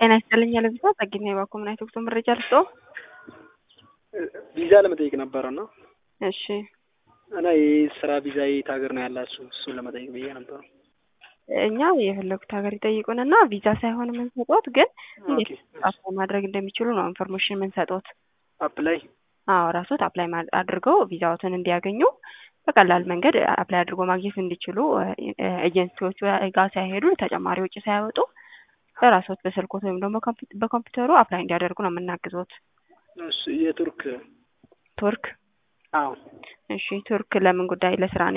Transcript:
ጤና ይስጥልኝ ለቪዛ ጸግና የባኮ ምን አይነት መረጃ ልስጦ? ቪዛ ለመጠየቅ ነበረ እና እሺ እና ይህ ስራ ቪዛ የት ሀገር ነው ያላችሁ? እሱን ለመጠየቅ ብዬ ነበረ። እኛ የፈለጉት ሀገር ይጠይቁንና ቪዛ ሳይሆን የምንሰጦት ግን እንዴት ኦኬ። አፕላይ ማድረግ እንደሚችሉ ነው ኢንፎርሜሽን የምንሰጦት። አፕላይ አዎ ራሶት አፕላይ ማ- አድርገው ቪዛዎትን እንዲያገኙ በቀላል መንገድ አፕላይ አድርጎ ማግኘት እንዲችሉ ኤጀንሲዎቹ ጋር ሳይሄዱ ተጨማሪ ወጪ ሳያወጡ በራሶት በስልኮት ወይም ደግሞ በኮምፒ- በኮምፒውተሩ አፕላይ እንዲያደርጉ ነው የምናግዞት። እሱ የቱርክ ቱርክ አዎ እሺ ቱርክ ለምን ጉዳይ ለስራ ነው